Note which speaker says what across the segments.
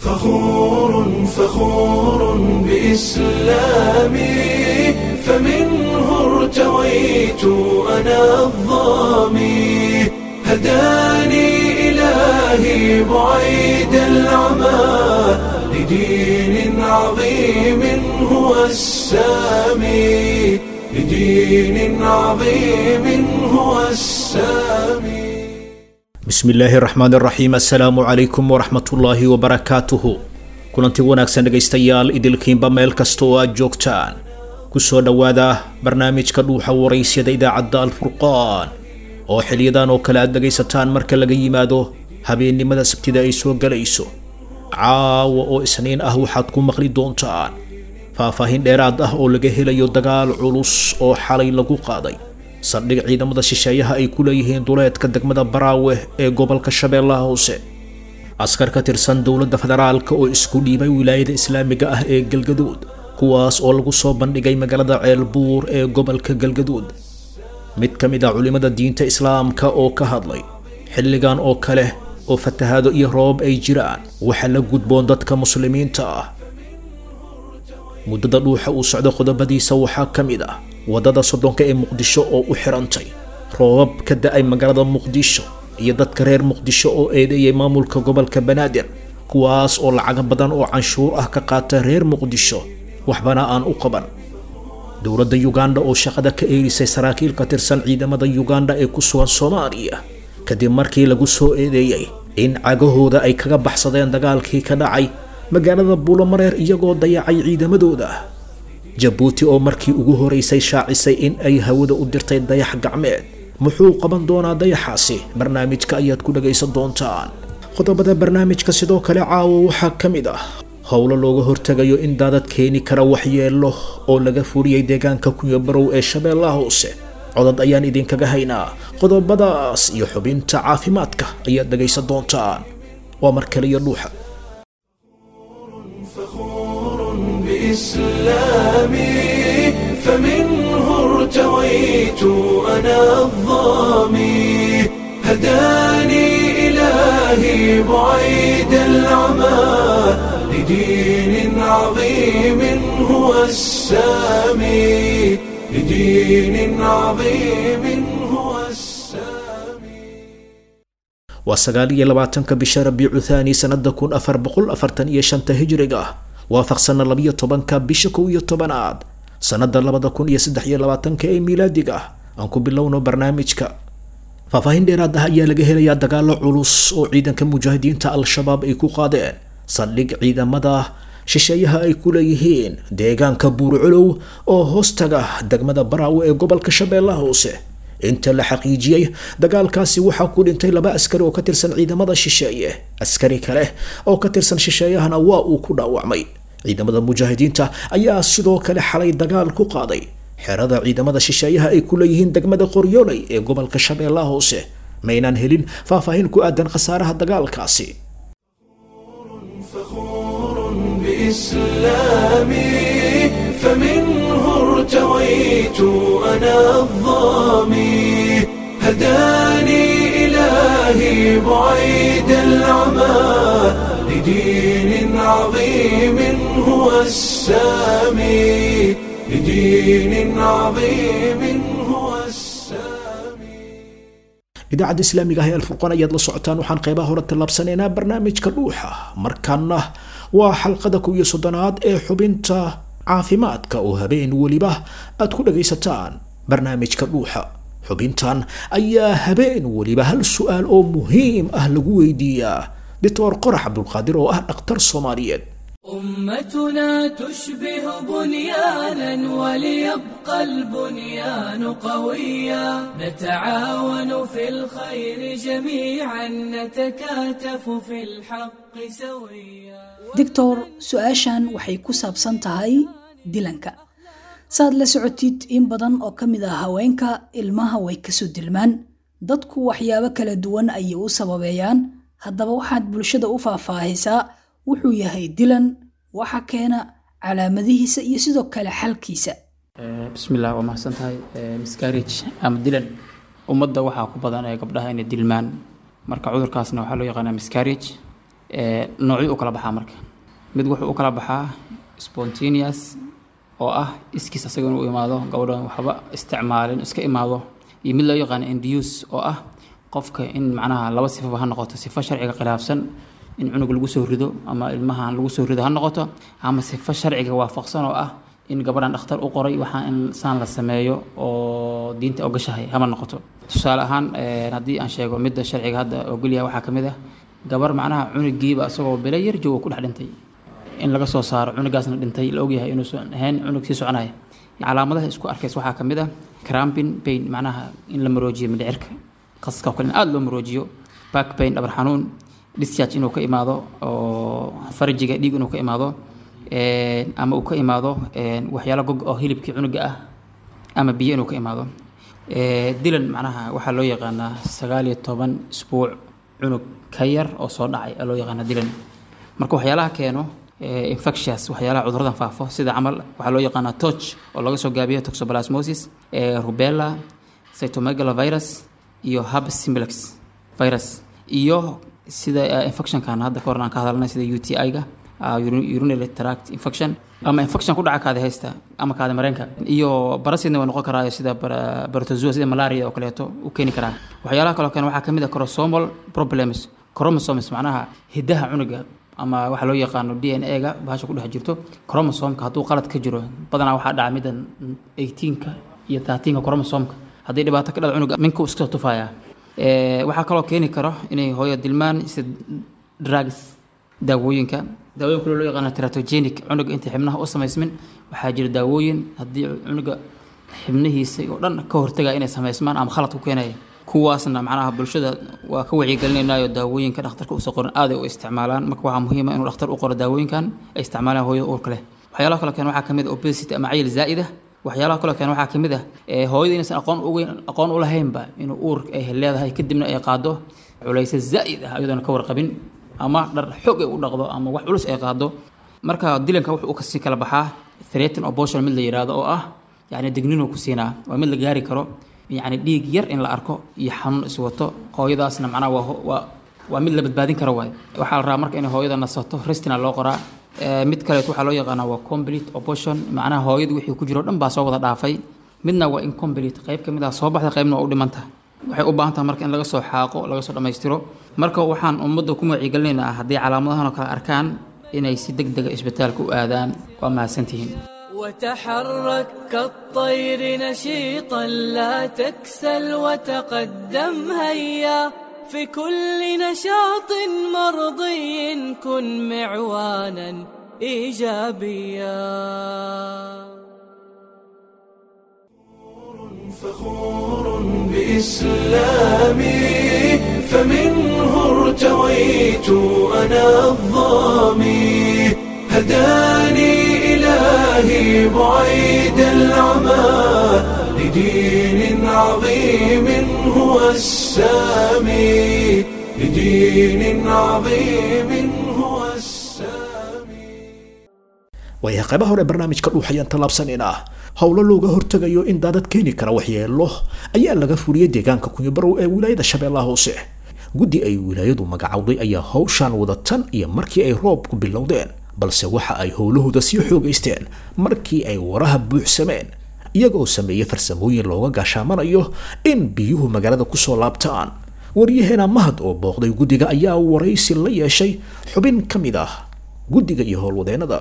Speaker 1: فخور فخور بإسلامي فمنه ارتويت أنا الظامي هداني إلهي بعيد العمى لدين عظيم هو السامي لدين عظيم هو السامي
Speaker 2: bismi illaahi raxmaan raxiim assalaamu calaykum waraxmatullaahi wabarakaatuhu kulanti wanaagsan dhegaystayaal idilkiinba meel kasta oo aad joogtaan kusoo dhowaada barnaamijka dhuuxa waraysyada idaacadda alfurqaan oo xiliyadan oo kale aad dhegaysataan marka laga yimaado habeennimada sabtida ay soo galayso caawa oo isniin ah waxaad ku maqli doontaan faahfaahin dheeraad ah oo laga helayo dagaal culus oo xalay lagu qaaday saldhig ciidamada shisheeyaha ay ku leeyihiin duleedka degmada baraawe ee gobolka shabeellaha hoose askar ka tirsan dowladda federaalka oo isku dhiibay wilaayada islaamiga ah ee galgaduud kuwaas oo lagu soo bandhigay magaalada ceelbuur ee gobolka galgaduud mid ka mid a culimmada diinta islaamka oo ka hadlay xilligan oo kale oo fatahaado iyo roobab ay jiraan waxa la gudboon dadka muslimiinta ah muddada dhuuxa uu socdo qodobadiisa waxaa ka mid ah waddada soddonka ee muqdisho oo u xirantay roobab ka da-ay magaalada muqdisho iyo dadka reer muqdisho oo eedeeyay maamulka gobolka banaadir kuwaas oo lacaga badan oo canshuur ah ka qaata reer muqdisho waxbana aan u qaban dowladda yuganda oo shaqada ka eerisay saraakiil ka tirsan ciidamada yuganda ee ku sugan soomaaliya kadib markii lagu soo eedeeyey in cagahooda ay kaga baxsadeen dagaalkii ka dhacay magaalada buulomareer iyagoo dayacay ciidamadooda jabuuti oo markii ugu horeysay shaacisay in ay hawada u dirtay dayax gacmeed muxuu qaban doonaa dayaxaasi barnaamijka ayaad ku dhagaysan doontaan qodobada barnaamijka sidoo kale caawo waxaa ka mid ah howlo looga hortegayo in daadad keeni kara waxyeelo oo laga furiyey deegaanka kunyabarow ee shabeellaha hoose codad ayaan idinkaga haynaa qodobadaas iyo xubinta caafimaadka ayaad dhagaysan doontaan waa mar kale iyo dhuuxa
Speaker 1: فخور بإسلامي فمنه ارتويت أنا الظامي هداني إلهي بعيد العمى لدين عظيم هو السامي لدين عظيم هو السامي
Speaker 2: waa sagaal iyo labaatanka bisha rabiicu thaani sanada kun afar boqol afartan iyo shanta hijriga ah waafaqsana labiyo tobanka bisha kow iyo tobanaad sanada labada kun iyo saddex iyo labaatanka ee miilaadiga ah aan ku bilowno barnaamijka faahfaahin dheeraad ah ayaa laga helayaa dagaalo culus oo ciidanka mujaahidiinta al-shabaab ay ku qaadeen saldhig ciidamada shisheeyaha ay ku leeyihiin deegaanka buurculow oo hoostaga degmada baraawe ee gobolka shabeellaha hoose inta la xaqiijiyey dagaalkaasi waxaa ku dhintay laba askari oo ka tirsan ciidamada shisheeye askari kale oo ka tirsan shisheeyahana waa uu ku dhaawacmay ciidamada mujaahidiinta ayaa sidoo kale xalay dagaal ku qaaday xerada ciidamada shisheeyaha ay ku leeyihiin degmada qoryooley ee gobolka shabeellaha hoose maynaan helin faahfaahin ku aadan khasaaraha dagaalkaasi
Speaker 1: فخور بإسلامي فمنه ارتويت أنا الظامي هداني إلهي بعيد العمى لدين عظيم هو السامي لدين عظيم هو السامي
Speaker 2: idaacadda islaamiga ah ee alfurqaan ayaad la socotaan waxaan qeybaha hore tallaabsanaynaa barnaamijka dhuuxa markaana waa xalqada kow iyo soddonaad ee xubinta caafimaadka oo habeen weliba aad ku dhagaysataan barnaamijka dhuuxa xubintan ayaa habeen weliba hal su-aal oo muhiim ah lagu weydiiyaa doctor qorax cabdulqaadir oo ah dhakhtar soomaaliyeed
Speaker 3: أمتنا تشبه بنيانا وليبقى البنيان قويا نتعاون في الخير جميعا نتكاتف في الحق سويا
Speaker 4: doctor su-aashan waxay ku saabsan tahay dilanka saad la socotid in badan oo ka mid ah haweenka ilmaha way kasoo dilmaan dadku waxyaabo kala duwan ayay u sababeeyaan haddaba waxaad bulshada u faahfaahisaa wuxuu yahay dilan waxa keena calaamadihiisa iyo sidoo kale xalkiisa
Speaker 5: bismillah waa mahadsan tahay miscarriage ama dilan ummadda waxaa ku badan ee gabdhaha inay dilmaan marka cudurkaasna waxaa loo yaqaanaa miscarriage noocyo u kala baxaa marka mid wuxuu u kala baxaa spontaneous oo ah iskiis asaga inuu imaado gabadhan waxba isticmaalin iska imaado iyo mid loo yaqaano induce oo ah qofka in macnaha laba sifaba ha noqoto sifo sharciga khilaafsan in cunug lagu soo rido ama ilmahan lagu soo rido ha noqoto ama sifo sharciga waafaqsan oo ah in gabadhan dhakhtar u qoray waxaa in saan la sameeyo oo diinta ogashahay hama noqoto tusaale ahaan haddii aan sheego midda sharciga hadda ogolyahay waxaa ka mid ah gabar macnaha cunugiiba isagoo bilo yar jooga ku dhex dhintay in laga soo saaro cunugaasna dhintay la ogyahay inuusan ahayn cunug sii soconaya calaamadaha isku arkays waxaa ka mid ah crampin pain macnaha in la maroojiyo mindhicirka qaska oo kale in aada loo maroojiyo back pain dhabar xanuun discharge inuu ka imaado oo farajiga dhiig inuu ka imaado ama uu ka imaado waxyaalo gog oo hilibkii cunuga ah ama biyo inuu ka imaado dilan macnaha waxaa loo yaqaanaa sagaal iyo toban isbuuc cunug ka yar oo soo dhacay loo yaqaana dilan marka waxyaalaha keeno infectious waxyaalaha cuduradan faafo sida camal waxaa loo yaqaanaa toch oo laga soo gaabiyo toxoplasmosis rubella cytomegalovirus iyo herpes simplex virus iyo sida infectionkan hadda ka horna aan ka hadalnay sida u t i-ga urinary tract infection ama infection ku dhaca kaadi haysta ama kaadi mareenka iyo barasidna waa noqon karaa sida barotozoa sida malaria oo kaleeto u keeni karaa waxyaalaha kaloo kale waxaa ka mid ah chromosomal problems chromosomes macnaha hiddaha cunuga ama waxaa loo yaqaano d n a ga bahasha ku dhex jirto chromosomka hadduu qalad ka jiro badanaa waxaa dhaca middan eighteenka iyo thirteenka chromosomka haddii dhibaato ka dhada cunuga minka iska tufayaa waxaa kaloo keeni karo inay hooyo dilmaan sida drugs daawooyinka daawooyin kale loo yaqaano teratogenic cunuga inta xibnaha u samaysmin waxaa jira daawooyin haddii cunuga xibnihiisa oo dhan ka hortagaya inay samaysmaan ama khalad ku keenaya kuwaasna macnaha bulshada waa ka wacyigelinaynayo daawooyinka dhakhtarka uusa qorin aaday u isticmaalaan marka waxaa muhiima inuu dhakhtar u qoro daawooyinkan ay isticmaalaan hooyada uurka leh waxyaalaha kaloo keen waxaa ka mid ah obesity ama cayil zaa'ida waxyaalaha kaloo keen waxaa ka mid ah hooyada inaysan aqoon ugeyn aqoon u lahaynba inuu uur ay leedahay kadibna ay qaado culaysa zaa'id ah iyadoona ka warqabin ama dhar xoog ay u dhaqdo ama wax culus ay qaado marka dilanka wuxuu u kasii kala baxaa threaten abortion mid la yidhaahdo oo ah yacni digninuu ku siinaa waa mid la gaari karo yacni dhiig yar in la arko iyo xanuun iswato hooyadaasna macnaha waa waa waa mid la badbaadin karo waay waxaa la rabaa marka inay hooyada nasato restina loo qoraa mid kaleet waxaa loo yaqaanaa waa complete abortion macnaha hooyada wixii ku jiro dhan baa soo wada dhaafay midna waa incomplete qayb ka mid ah soo baxda qaybna waa u dhiman tahay waxay u baahan tahay marka in laga soo xaaqo laga soo dhammaystiro marka waxaan ummadda ku wacyigelinaynaa haddii calaamadahan oo kale arkaan inay si deg dega isbitaalka u aadaan waa mahadsantihiin
Speaker 3: وتحرك كالطير نشيطا لا تكسل وتقدم هيا في كل نشاط مرضي كن معوانا ايجابيا
Speaker 1: فخور بإسلامي فمنه ارتويت أنا الظامي هداني إلهي بعيد العمى لدين عظيم هو السامي لدين عظيم هو السامي
Speaker 2: waayahay qaybaha hore barnaamijka dhuuxayaan tallaabsanaynaa howlo looga hortegayo in daadad keeni kara waxyeelo ayaa laga fuliyey deegaanka kunyabarow ee wilaayada shabeellaha hoose guddi ay wilaayadu magacowday ayaa howshaan wada tan iyo markii ay roobku bilowdeen balse waxa ay howlahooda sii xoogaysteen markii ay waraha buuxsameen iyagoo sameeyey farsamooyin looga gaashaamanayo in biyuhu magaalada kusoo laabtaan waryaheena mahad oo booqday guddiga ayaa waraysi la yeeshay xubin ka mid ah guddiga iyo howlwadeennada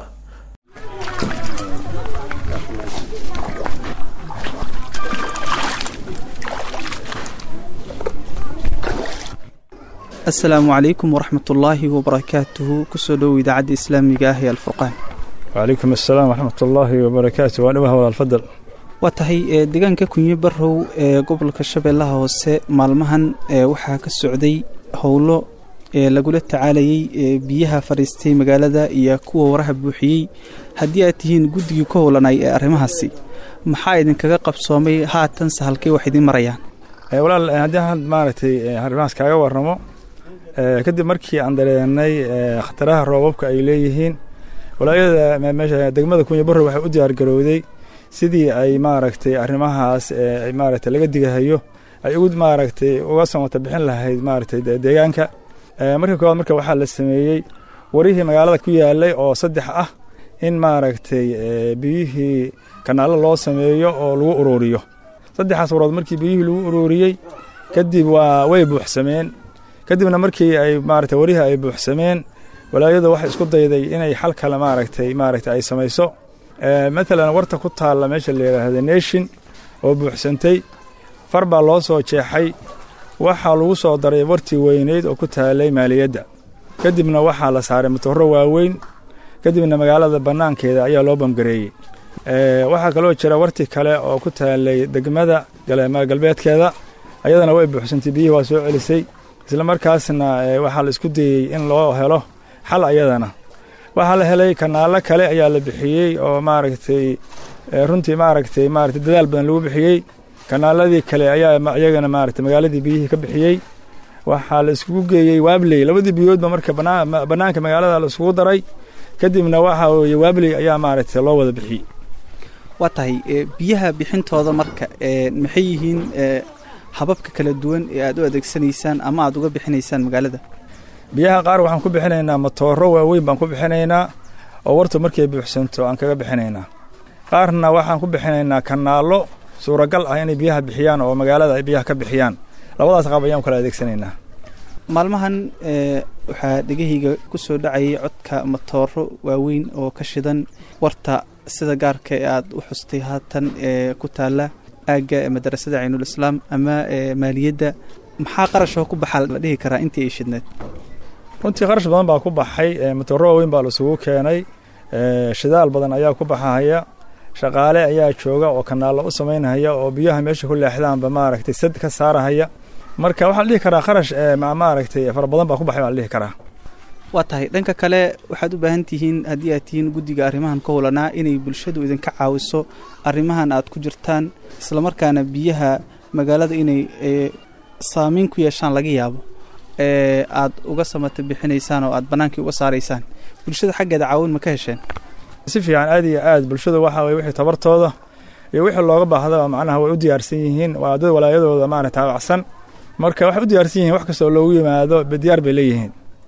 Speaker 6: asalaamu calaykum waraxmatullaahi wabarakaatuhu kusoo dhowow idaacadda islaamiga ah ee alfurqaan
Speaker 7: وعليكم السلام ورحمة الله وبركاته وأنا وهو الفضل
Speaker 6: waa tahay ee deegaanka kunyo barow ee gobolka shabeellaha hoose maalmahan ee waxaa ka socday howlo ee lagula tacaalayay ee biyaha fadhiistay magaalada iyo kuwa waraha buuxiyey haddii aad tihiin guddigii ku howlanay ee arrimahaasi maxaa idinkaga qabsoomay haatanse halkay wax idiin marayaan
Speaker 7: Eh, walaal eh, haddii aan maaragtay eh, arrimahaas kaaga warramo eh, kadib markii aan dareenay eh, khataraha roobabka ay leeyihiin walaayada me- meesha degmada kunya barrow waxay u diyaar garowday sidii ay maaragtay arrimahaas eh, ay maaragtay laga digahayo ay ugu maaragtay uga samata bixin lahayd maaragtay de- deegaanka marka koowaad marka waxaa la sameeyey warihii magaalada ku yaalay oo saddex ah in maaragtay biyihii kanaalo loo sameeyo oo lagu ururiyo saddexaas warood markii biyihii lagu ururiyey kadib waa way buuxsameen kadibna markii ay maaragtay warihii ay buuxsameen walaayadu waxay isku dayday inay xal kale maaragtay maaragtay ay samayso matalan warta ku taalla meesha la yidhaahda nation oo buuxsantay far baa loo soo jeexay waxaa lagu soo daray wartii weyneyd oo ku taalay maaliyadda kadibna waxaa la saaray matooro waaweyn kadibna magaalada bannaankeeda ayaa loo bamgareeyey waxaa kaloo jira warti kale oo ku taalay degmada galbeedkeeda ayadana way buuxsantay biyihii waa soo celisay isla markaasna waxaa la isku dayey in loo helo xal ayadana waxaa la helay kanaalo kale ayaa la bixiyey oo maaragtay runtii maaragtay maaragtay dadaal badan lagu bixiyey kanaaladii kale ayaa iyagana maaragtay magaaladii biyihii ka bixiyey waxaa la iskugu geeyey waabley labadii biyoodba marka bannaanka magaalada la iskugu daray kadibna waxaa weeye waabley ayaa maaragtay loo wada bixiyey
Speaker 6: waa tahay biyaha bixintooda marka maxay yihiin hababka kala duwan ee aad u adeegsanaysaan ama aad uga bixinaysaan magaalada
Speaker 7: biyaha qaar waxaan ku bixinaynaa matooro waaweyn baan ku bixinaynaa oo wartu markay buuxsanto aan kaga bixinaynaa qaarna waxaan ku bixinaynaa kanaallo suuragal ah inay biyaha bixiyaan oo magaalada ay biyaha ka bixiyaan labadaas qaab ayaan kala adeegsanaynaa
Speaker 6: maalmahan waxaa dhegahayga ku soo dhacayay codka matooro waaweyn oo ka shidan warta sida gaarka ee aad u xustay haatan ee ku taalla aagga madarasada caynuul islaam ama maaliyadda maxaa qarashoo ku baxaa la dhihi karaa intii ay shidneed
Speaker 7: runtii qarash badan baa ku baxay matooro waaweyn baa laisugu keenay shidaal badan ayaa ku baxahaya shaqaale ayaa jooga oo kanaallo u samaynahaya oo biyaha meesha ku leexdaanba maaragtay sad ka saarahaya marka waxaa la dhihi karaa qarash maaragtay fara badan baa ku baxay baa la dhihi karaa
Speaker 6: waa tahay dhanka kale waxaad u baahan tihiin haddii aad tihiin guddiga arrimahan ka howlanaa inay bulshadu idinka caawiso arrimahan aad ku jirtaan islamarkaana biyaha magaalada inay saamayn ku yeeshaan laga yaabo aad uga samata bixinaysaan oo aad bannaankii uga saaraysaan bulshada xaggeeda caawin ma ka hesheen
Speaker 7: si fiican aad iyo aad bulshada waxaa weye wixii tabartooda iyo wixii looga baahdaba macnaha way u diyaarsan yihiin waa dad walaayadooda maarata taabacsan marka waxay u diyaarsan yihiin wax kastoo loogu yimaado diyaar bay leeyihiin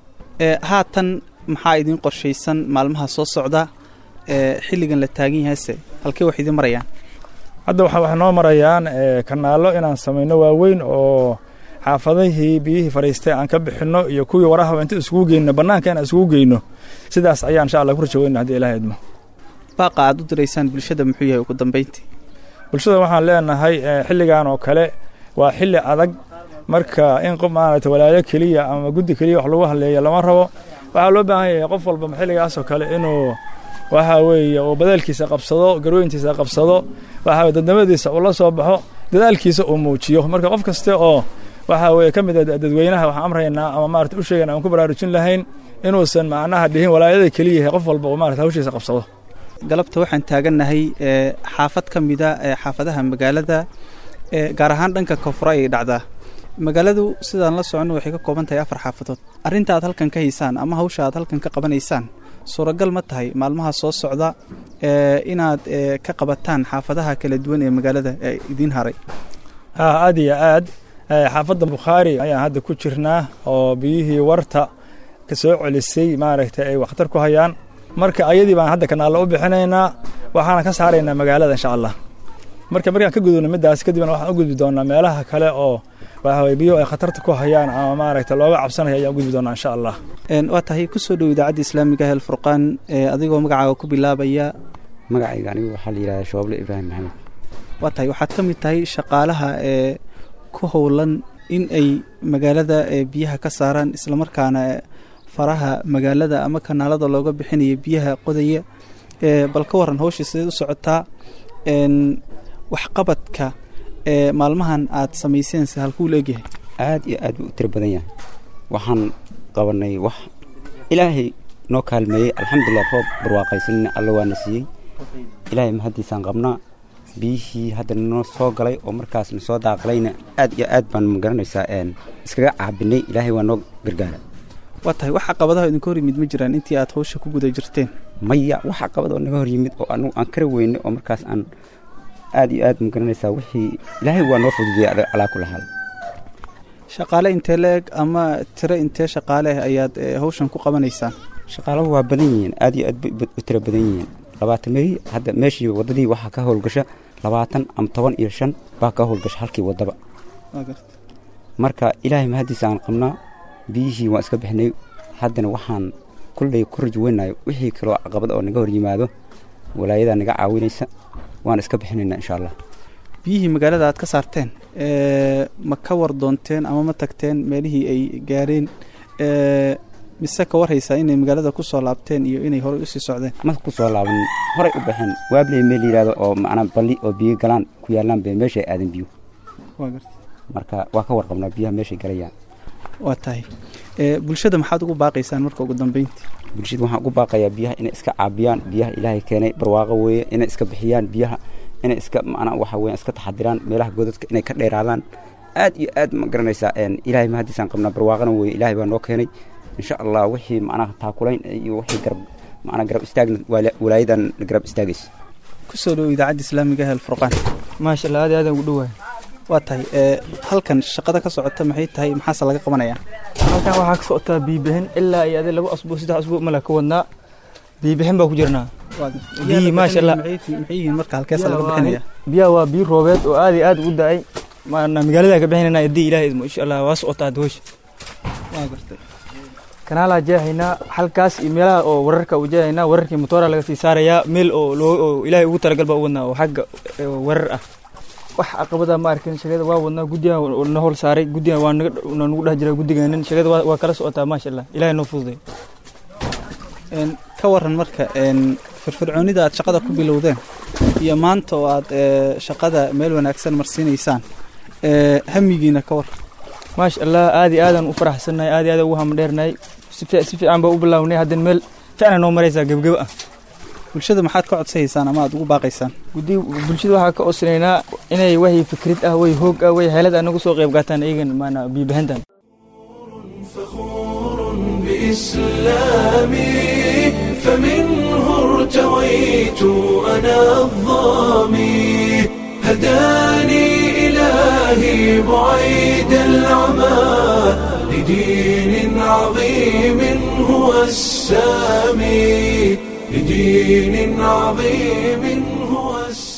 Speaker 6: haatan maxaa idiin qorshaysan maalmaha soo socda xilligan la taagan yahayse halkee wax idiin marayaan
Speaker 7: hadda waxa waxay noo marayaan kanaallo inaan samayno waaweyn oo xaafadihii biyihii fadhiistay aan ka bixinno iyo kuwii warahaba inta isugu geyno bannaanka inaan isugu geyno sidaas ayaa insha allah ku rajaweyna hadii ilaah idmo
Speaker 6: baaqa aad u diraysaan bulshada muxuu yahay ugu dambayntii
Speaker 7: bulshada waxaan leenahay xilligan oo kale waa xilli adag marka in qof maaragtay walaayo keliya ama guddi keliya wax lagu hadleeya lama rabo waxaa loo baahan yahay qof walba xilligaasoo kale inuu waxa weeye uu badaalkiisa qabsado garooyintiisa qabsado waxa dadnimadiisa uu la soo baxo dadaalkiisa uu muujiyo marka qof kaste oo waxa weeye ka mid a dadweynaha waxaan amraynaa ama maarata u sheegayna aan ku baraarujin lahayn inuusan macnaha dhihin walaayada keliya yahay qof walba uu maarata hawshiisa qabsado
Speaker 6: galabta waxaan taagannahay xaafad ka mida xaafadaha magaalada gaar ahaan dhanka koonfura ayay dhacdaa magaaladu sidaan la soconno waxay ka kooban tahay afar xaafadood arrinta aad halkan ka haysaan ama hawsha aad halkan ka qabanaysaan suuragal ma tahay maalmaha soo socda inaad ka qabataan xaafadaha kala duwan ee magaalada ee idiin haray
Speaker 7: aad iyo aad xaafadda bukhaari ayaan hadda ku jirnaa oo biyihii warta ka soo celisay maaragtay ay wakhtar ku hayaan marka ayadii baan hadda kanaallo u bixinaynaa waxaana ka saaraynaa magaalada insha allah marka markaan ka gudubno middaas kadibna waxaan u gudbi doonaa meelaha kale oo waxaweye biyuhu ay khatarta ku hayaan ama maaragtay looga cabsanaya ayaan u gudbi doonaa insha allah
Speaker 6: waa tahay kusoo dhow idaacadda islaamiga hel furqaan adigoo magacaaga ku bilaabaya
Speaker 8: magacayga anigu waxaa la yidhahdaa shooble ibraahim maxamed
Speaker 6: waa tahay waxaad ka mid tahay shaqaalaha ee ku howlan in ay magaalada biyaha ka saaraan islamarkaana faraha magaalada ama kanaalada looga bixinaya biyaha qodaya bal ka waran hawsha sideed u socotaa waxqabadka ee maalmahan aad samayseense halkuu la egyahay
Speaker 8: aad iyo aad buu u tiro badan yahay waxaan qabanay wax ilaahay noo kaalmeeyey alxamdulilah roob barwaaqaysanina alla waana siiyey ilaahay mahaddiisaan qabnaa biyihii hadda noo soo galay oo markaasna soo daaqalayna aad iyo aad baan magaranaysaa iskaga caabinay ilaahay waa noo gargaara
Speaker 6: waa tahay wax caqabadaha idinka hor yimid ma jiraan intii aad hawsha ku guda jirteen
Speaker 8: maya wax caqabadoo naga hor yimid oo anugu aan kara weynay oo markaas aan aad iyo aad magaranaysaa wixii ilaahay waa noo fududiyay calaa kula haal
Speaker 6: shaqaale intee la eg ama tiro intee shaqaale ah ayaad eh, hawshan ku qabanaysaan
Speaker 8: shaqaalahu waa badan yihiin aad iyo aad bay u tiro badan yihiin labaatan mey hadda meeshii waddadii waxaa ka howlgasha labaatan ama toban iyo shan baa ka howlgasha halkii waddaba
Speaker 6: waa garta
Speaker 8: marka ilaahay mahaddiisa aan qabnaa biyihii waan iska bixinay haddana waxaan kulley ku rajweynayo wixii kaloo caqabad oo naga hor yimaado walaayadaa naga caawinaysa waan iska bixinaynaa insha allah
Speaker 6: biyihii magaalada aad ka saarteen eh, ma ka war doonteen ama ma tagteen meelihii ay gaareen eh, mise ka warhaysaa inay magaalada ku soo laabteen iyo inay horey usii socdeen
Speaker 8: ma ku soo laaban horay u baxeen waabley meel yidhaahdo oo macnaa balli oo biyo galaan ku yaallaan bay meeshay aadan biyo
Speaker 6: waa garta
Speaker 8: marka waa ka warqabnaa biyaha meeshay galayaan
Speaker 6: waa tahay Eh, bulshada maxaad ugu baaqaysaan marka ugu dambeyntii
Speaker 8: bulshada waxaan ugu baaqayaa biyaha inay iska caabiyaan biyaha ilaahay keenay barwaaqo weeye inay iska bixiyaan biyaha inay iska macnaa waxa weeyaan iska taxadiraan meelaha godadka inay ka dheeraadaan aad iyo aad ma garanaysaa een ilaahay mahadiisaan qabnaa barwaaqana weeye ilaahay baa noo keenay insha allah wixii macnaha taakulayn iyo wixii garab macnaa garab istaagna waala- walaayadan garab istaagaysa
Speaker 6: kusoo dhow idaacadda islaamiga ah alfurqaan
Speaker 9: maasha allah aad iyo aad aan ugu dhowahay
Speaker 6: waa tahay eh, halkan shaqada ka socota maxay tahay maxaase laga qabanayaa
Speaker 9: halkan waxaa ka socotaa biibixin ilaa iyo adi laba asbuuc saddex asbuuc mala ka wadnaa biibixin baa ku jirnaa Biyi, maasha Allah.
Speaker 6: maxay yihiin marka halkeesa laga bixinaya
Speaker 9: biyaha waa biyo roobeed oo aad iyo aad ugu da-ay maana magaalada ka bixinayna haddii ilaahay idmo insha allah waa socotaa doosha
Speaker 6: waa gartay
Speaker 9: kanaalaa jeexaynaa halkaas iyo meelaha oo wararka u jeexaynaa wararkii motoora laga sii saarayaa meel oo loo oo ilaahay ugu talagal baa u wadnaa oo xagga eh, warar ah wax caqabada ma arkin shaqada waa wadnaa guddigan oo na hol saaray guddigan waa naga na nagu dhex jira guddigeenan shaqada waa waa kala socotaa maasha allah ilaahay noo fududay
Speaker 6: Een, ka waran marka een, firfircoonida aad shaqada ku bilowdeen iyo maanta oo aad eh, shaqada meel wanaagsan marsiinaysaan eh, hamigiina ka war
Speaker 9: maasha allah aad iyo aadaan u faraxsannahay aad iyo aad ugu hamadheernahay si fiic- si fiican baa u bilaawnay haddana meel fiicna noo maraysaa gebgeba ah
Speaker 6: bulshada maxaad ka codsayaysaan ama aad ugu baaqaysaan
Speaker 9: guddi bulshada waxaa ka codsanaynaa inay wahi fikrid ah way hoog ah way heelad ah nagu soo qayb qaataan iyagan maana biibahintan
Speaker 1: بإسلامي فمنه ارتويت أنا الظامي هداني إلهي بعيد العمى لدين عظيم هو السامي لدين عظيم هو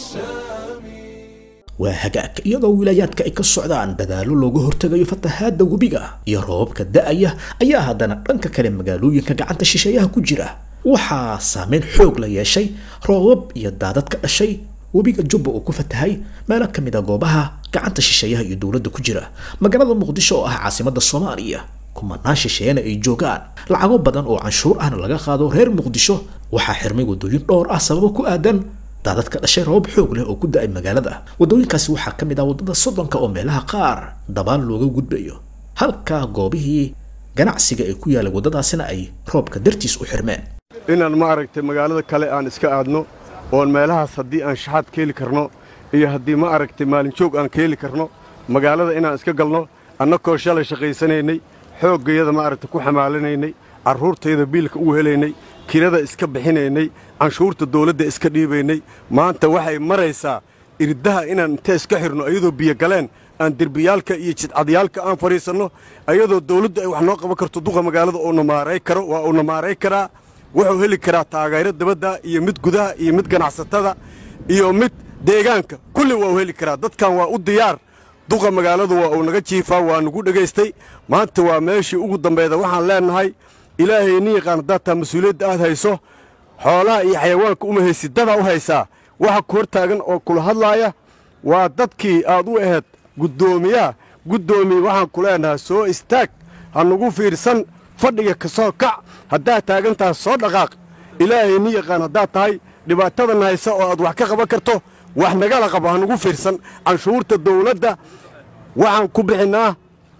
Speaker 1: السامي
Speaker 2: waa hagaag iyadoo wilaayaadka ay ka socdaan dadaallo looga hortegayo fatahaadda webiga iyo roobabka da'aya ayaa haddana dhanka kale magaalooyinka gacanta shisheeyaha ku jira waxaa saameyn xoog la yeeshay roobab iyo daadad ka dhashay webiga jubba uu ku fatahay meelo ka mid a goobaha gacanta shisheeyaha iyo dowladda ku jira magaalada muqdisho oo ah caasimadda soomaaliya kumanaan shisheeyana ay joogaan lacago badan oo canshuur ahna laga qaado reer muqdisho waxaa xirmay waddooyin dhowr ah sababo ku aadan daadad ka dhashay roobab xoog leh oo ku da-ay magaalada waddooyinkaasi waxaa ka mid ah waddada soddonka oo meelaha qaar dabaan looga gudbayo halka goobihii ganacsiga ee ku yaalay waddadaasina ay roobka dartiis u xirmeen
Speaker 10: inaan ma aragtay magaalada kale aan iska aadno oon meelahaas haddii aan shaxaad ka heli karno iyo haddii ma aragtay maalinjoog aan ka heli karno magaalada inaan iska galno annakoo shalay shaqaysanaynay xooggayada ma aragtay ku xamaalanaynay carruurtayda biilka ugu helaynay kirada iska bixinaynay canshuurta dawladda iska dhiibaynay maanta waxay maraysaa irdaha inaan inta iska xidhno iyadoo biyo galeen aan derbiyaalka iyo jidcadyaalka aan fadhiisanno iyadoo dawladdu ay wax noo qaban karto duqa magaalada uuna maaray karo waa uuna maaray karaa wuxuu heli karaa taageero dabadda iyo mid gudaha iyo mid ganacsatada iyo mid deegaanka kulli waa u heli karaa dadkan waa u diyaar duqa magaaladu waa uu naga jiifaa waa nagu dhegaystay maanta waa meeshii ugu dambayda waxaan leennahay ilaahay ni yaqaan haddaad taa mas-uuliyadda aad hayso xoolaha iyo xayawaanka uma haysid dadaa u haysaa waxa ku hor taagan oo kula hadlaaya waa dadkii aad u ahayd guddoomiyaha guddoomiye waxaan ku leenahay soo istaag ha nagu fiirsan fadhiga ka soo kac haddaad taagantaha soo dhaqaaq ilaahay ni yaqaan haddaad tahay dhibaatadan haysa oo aad wax ka qaban karto wax nagala qabo ha nagu fiirsan canshuurta dawladda waxaan ku bixinnaa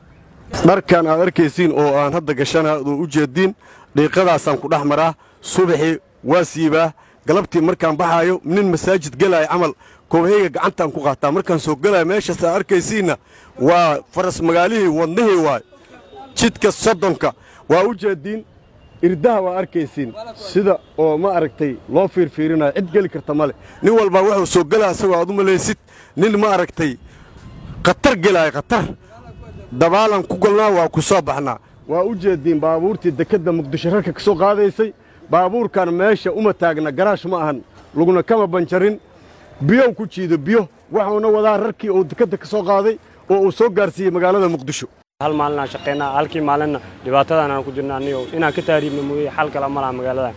Speaker 10: dharkan aad arkaysiin oo aan hadda gashana oo u jeediin dhiiqadaasaan ku dhex maraa subaxii waa siibaa galabtii markaan baxaayo nin masaajid gelaya camal kobahayga gacantaan ku qaataa markaan soo gelaya meeshaas aad arkaysiinna waa faras magaalihii wadnihii waay jidka soddonka waa u jeediin irdaha waa arkaysiin sida oo ma aragtay loo fiirfiirinayo cid geli karta male nin walbaa wuxuu soo gelaya isagoo aad u malaysid nin ma aragtay khatar gelaya khatar dabaalan ku golnaa waa ku soo baxnaa waa u jeediin baabuurtii dekedda muqdisho rarka ka soo qaadaysay baabuurkan meesha uma taagna garaash ma ahan laguna kama banjarin biyow ku jiido biyo waxuuna wadaa rarkii uu dekedda ka soo qaaday oo uu soo gaarsiiyey magaalada muqdisho
Speaker 11: hal maalin aan shaqaynaa halkii maalinna dhibaatadan aan ku jirna anigo inaan ka taariibna mooye xal kale ma laha magaaladan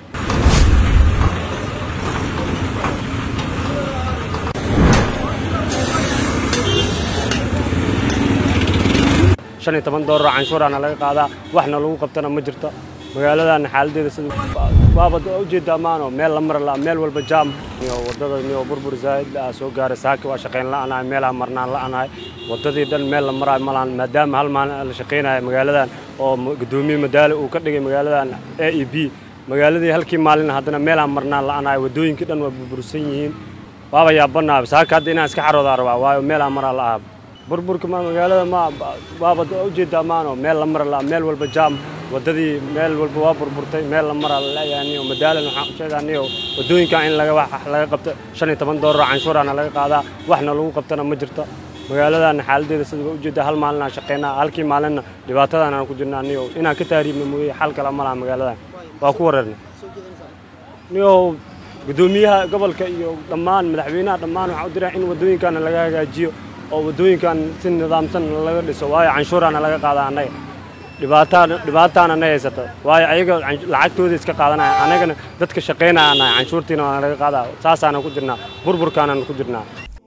Speaker 11: shan iyo toban doolar canshuuraana laga qaadaa waxna lagu qabtana ma jirto magaaladan xaaladeeda sida waaba ujeedaa maano meel la mara la meel walba jaam iyo wadada niyo burbur zaa'id ah soo gaaray saaki waa shaqayn la'anahay meelaha marnaan la'anahay wadadii dhan meel la maraayo ma lahan maadaama hal maalin la shaqaynayo magaaladan oo gudoomiye madaale uu ka dhigay magaaladan a e b magaaladii halkii maalin haddana meelaha marnaan la'anahay wadooyinkii dhan waa burbursan yihiin waaba yaabanaaba saaka hadda inaan iska xaroodaa rabaa waayo meelaha maraa la ahaba burburka ma magaalada ma waaba ujeedaa maano meel la mara la meel walba jaam wadadii meel walba waa burburtay meel la maraa laleeyahay madaalan waxaan u sheegaaniyo wadooyinkan in laga wax laga qabto shan iyo toban doolar canshuuraana laga qaadaa waxna lagu qabtana ma jirto magaaladan xaaladeeda sida ujeedaa hal maalin aan shaqaynaa halkii maalinna dhibaatadan aan ku jirna anigo inaan ka taariibna mooye xal kale ma laha magaaladan waa ku wareernay niyo gudoomiyaha gobolka iyo dhammaan madaxweynaha dhammaan waxaan u diraa in wadooyinkaana laga hagaajiyo oo wadooyinkan si nidaamsan laga dhiso waayo canshuuraana laga qaada annaga dhibaataan dhibaataana na haysata waayo ayaga lacagtooda iska qaadanaya annagana dadka shaqaynaya nahay canshuurtiina waana laga qaadaa saasaana ku jirnaa burburkaanaan ku jirnaa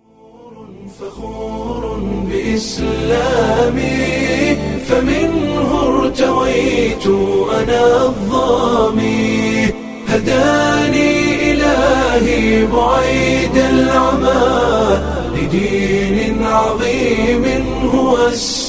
Speaker 1: بإسلامي فمنه ارتويت أنا الظامي هداني إلهي بعيد العمى لدين عظيم هو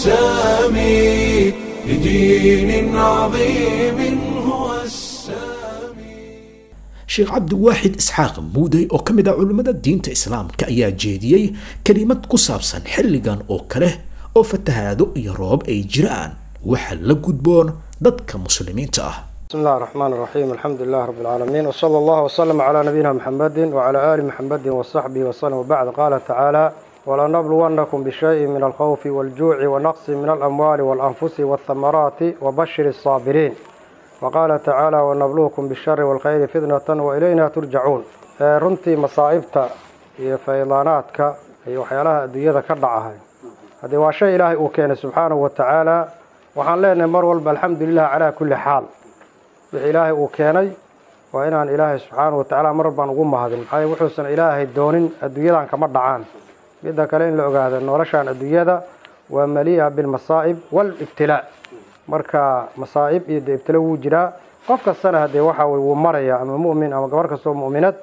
Speaker 1: السامي لدين عظيم هو السامي
Speaker 2: sheekh cabdiwaaxid isxaaq muuday oo ka mid ah culimmada diinta islaamka ayaa jeediyey kelimad ku saabsan xilligan oo kale oo fatahaado iyo roob ay jiraan waxa la gudboon dadka muslimiinta ah
Speaker 12: بسم الله الرحمن الرحيم الحمد لله رب العالمين وصلى الله وسلم على نبينا محمد وعلى آل محمد وصحبه وسلم وبعد قال تعالى ولنبلونكم بشيء من الخوف والجوع ونقص من الأموال والأنفس والثمرات وبشر الصابرين وقال تعالى ونبلوكم بالشر والخير فتنة وإلينا ترجعون ee runtii masaa'ibta iyo faydaanaadka iyo waxyaalaha adduunyada ka dhacahay haddii waa shay ilaahay uu keenay subxaanahu wa tacaala waxaan leenahay mar walba alxamdulilah calaa kulli xaal wixii ilaahay uu keenay waa inaan ilaahay subxaanahu wa tacaala mar walbaan ugu mahadin maxaa yeele wuxuusan ilaahay doonin adduunyadan kama dhacaan midda kale in la ogaado noloshan adduunyada waa malii'a bilmasaa'ib waalibtilaa marka masaa'ib iyo dee ibtilo wuu jiraa qof kastana haddee waxa weye wuu maraya ama mu'min ama gabar kastoo mu'minad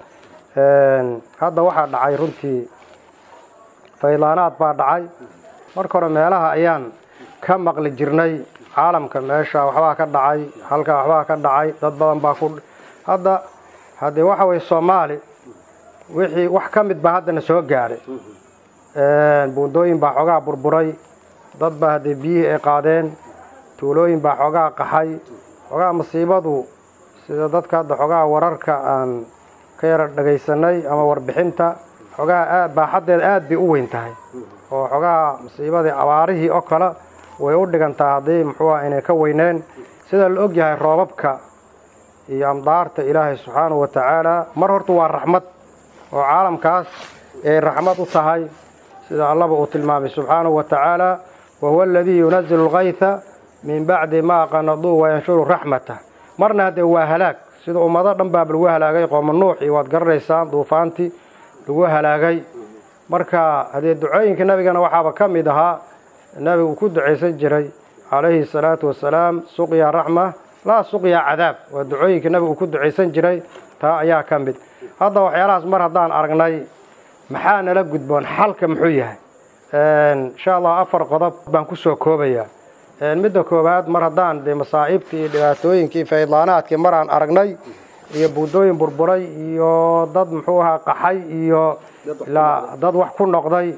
Speaker 12: hadda waxaa dhacay runtii faydaanaad baa dhacay marka hore meelaha ayaan ka maqli jirnay caalamka meesha waxbaa ka dhacay halkaa waxbaa ka dhacay dad badan baa ku hadda haddee waxa weye soomaali wixii wax ka mid baa haddana soo gaadhay buundooyin baa xoogaa burburay dad baa haddee biyihii ay qaadeen tuulooyin baa xoogaa qaxay xoogaa masiibadu sida dadka hadda xoogaa wararka aan ka yara dhagaysanay ama warbixinta xoogaa aad baaxaddeeda aad bay u weyn tahay oo xoogaa masiibadii abaarihii oo kale way u dhigantaa haddii muxuuha inay ka weyneen sida la og yahay roobabka iyo amdaarta ilaahay subxaanahu wa tacaala mar horta waa raxmad oo caalamkaas ay raxmad u tahay sida allaba uu tilmaamay subxaanahu wa tacaala wahuwa aladii yunazilu lkayta min bacdi maa qanaduu wayanshuru raxmatah marna haddee waa halaag sida ummado dhan baaba lagu halaagay qooma nuux iyo waad garanaysaan duufaantii lagu halaagay marka haddee ducooyinka nabigana waxaaba ka mid ahaa nabigu uu ku ducaysan jiray calayhi salaatu wasalaam suqya raxma laa suqya cadaab waa ducooyinka nabigu uu ku ducaysan jiray taa ayaa ka mid hadda waxyaalahaas mar haddaan aragnay maxaa nala gudboon xalka muxuu yahay insha allah afar qodob baan kusoo koobayaa midda koowaad mar haddaan dee masaa'ibtii iyo dhibaatooyinkii faydlaanaadkii maraan aragnay iyo buundooyin burburay iyo dad muxuu ahaa qaxay iyo ilaa dad wax ku noqday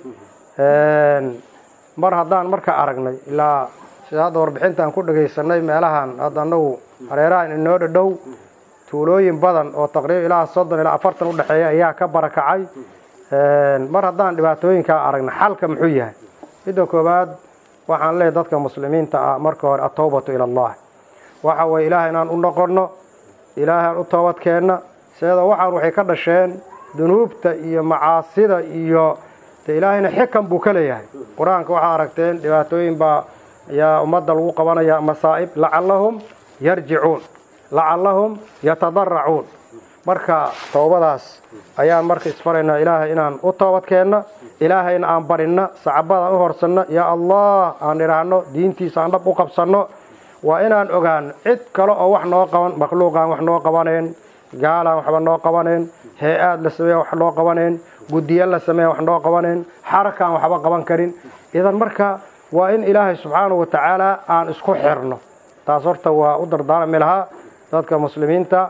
Speaker 12: mar haddaan marka aragnay ilaa sida hadda warbixintaan ku dhagaysanay meelahan hadda anagu hareerahan inoo dhadhow tuulooyin badan oo taqriiban ilaa soddon ilaa afartan udhexeeya ayaa ka barakacay mar haddaan dhibaatooyinkaa aragna xalka muxuu yahay midda koowaad waxaan leeyahy dadka muslimiinta ah marka hore atowbatu ila allah waxa weye ilaahay inaan u noqonno ilaahay aan u toobadkeenna seeda waxaan waxay ka dhasheen dunuubta iyo macaasida iyo de ilaahayna xikan buu ka leeyahay qur-aanka waxaa aragteen dhibaatooyin baa ayaa ummadda lagu qabanaya masaa'ib lacallahum yarjicuun lacallahum yatadaracuun marka toobadaas ayaan marka isfaraynaa ilaahay inaan u toobadkeenna ilaahayna aan barinna sacabadaan u horsanno yaa allah aan idhaahno diintiisa aan dhab u qabsanno waa inaan ogaano cid kale oo wax noo qaban makhluuqaan wax noo qabanayn gaalaan waxba noo qabanayn hee-aad la sameeya wax noo qabanayn guddiyo la sameeya wax noo qabanayn xarakaan waxba qaban karin idan marka waa in ilaahay subxaanahu wa tacaala aan isku xirno taas horta waa u dardaarmi lahaa dadka muslimiinta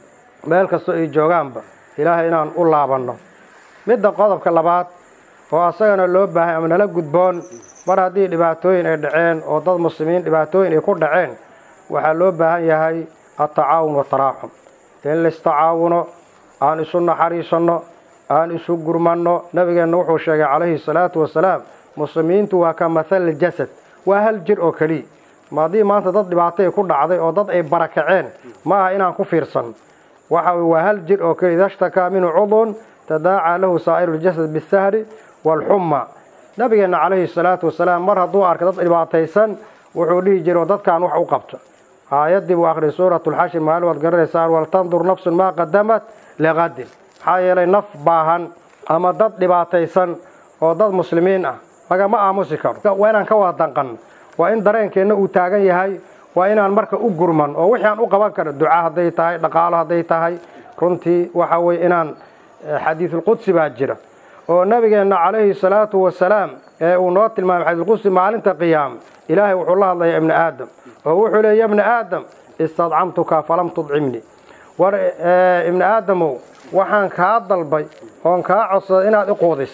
Speaker 12: meel kastoo ay joogaanba ilaahay inaan u laabanno midda qodobka labaad oo asagana loo baahay ama nala gudboon mar haddii dhibaatooyin ay dhaceen oo dad muslimiin dhibaatooyin ay ku dhaceen waxaa loo baahan yahay atacaawun wataraaxum in laistacaawuno aan isu naxariisanno aan isu gurmanno nabigeenna wuxuu sheegay calayhi salaatu wasalaam muslimiintu waa ka mathal jasad waa hal jir oo keliya ma haddii maanta dad dhibaatay ku dhacday oo dad ay barakaceen ma aha inaan ku fiirsanno waxa weye waa hal jir oo keliya idashtakaa minhu cudun tadaacaa lahu saa'iru ljasad bisahri waalxumma nabigeenna calayhi salaatu wasalaam mar hadduu arkay dad dhibaataysan wuxuu dhihi jiray oo dadkaan wax u qabto aayaddii buu akhriyay suuratu lxashir maalin waad garanaysaan waltandur nafsun maa qadamat liqadin maxaa yeelay naf baahan ama dad dhibaataysan oo dad muslimiin ah lagama aamusi karo waa inaan ka wada danqanno waa in dareenkeenna uu taagan yahay waa inaan marka u gurman oo wixii aan u qaban karo duca hadday tahay dhaqaalo hadday tahay runtii waxa weye inaan xadiisulqudsi baa jira oo nabigeenna calayhi salaatu wasalaam ee uu noo tilmaamay xadiisulqudsi maalinta qiyaama ilaahay wuxuu la hadlayaa ibni aadam oo wuxuu leey ya ibni aadam istadcamtuka falam tudcimnii war ibni aadamow waxaan kaa dalbay oon kaa codsaday inaad iquudis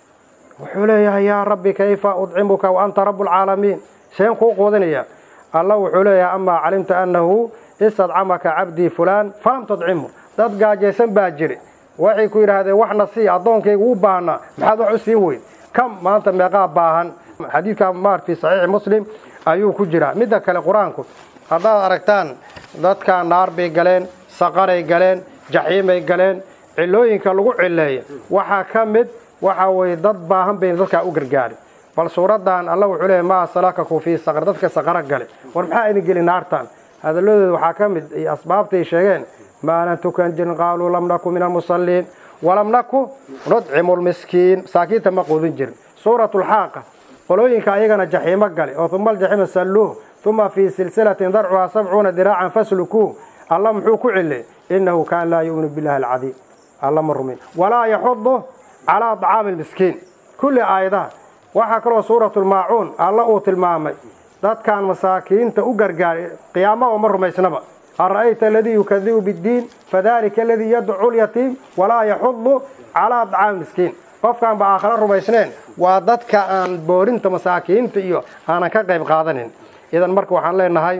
Speaker 12: wuxuu leeyahay yaa rabbi kayfa udcimuka wa anta rabu lcaalamiin seen kuu quudinaya alla wuxuu leeyahay amaa calimta annahu istadcamaka cabdii fulaan falam tudcimu dad gaajaysan baa jiri waxay ku yidhaahdeen waxna sii addoonkayga u baahnaa maxaad wax u siin weyn kam maanta meeqaa baahan xadiidka maar fi saxiixi muslim ayuu ku jiraa midda kale qur-aanku haddaad aragtaan dadkan naar bay galeen saqaray galeen jaxiimay galeen cilooyinka lagu cileeya waxaa ka mid waxa weye dad baahan bayna dadkaa u gargaari bal suuraddan alla wuxuu leeyahy maa salakaku fii saqar dadka saqaro gale war maxaa idin geli naartan hadalladooda waxaa ka mid iyo asbaabtay sheegeen maalan tukan jirin qaaluu lam naku min almusalliin walam naku nudcimu lmiskiin masaakiinta ma quudin jirin suuratu lxaaqa qolooyinka ayagana jaxiimo gale oo uma aljaxiima salluuh uma fii silsilatin darcuhaa sabcuuna diraacan faslukuuh alla muxuu ku cilay innahu kaana laa yu'minu billahi alcadiim alla ma rumin walaa yaxudu calaa طacaami lmiskiin kulli aayadaha waxaa kaloo suuratu lmaacuun alla uu tilmaamay dadkan masaakiinta u gargaaray qiyaama oo ma rumaysnaba ara'ayta aladii yukadibu biddiin fadalika aladii yadcu lyatiim walaa yaxudu calaa طacaami miskiin qofkaan ba aakhare rumaysneen waa dadka aan boorinta masaakiinta iyo aanan ka qayb qaadanin idan marka waxaan leenahay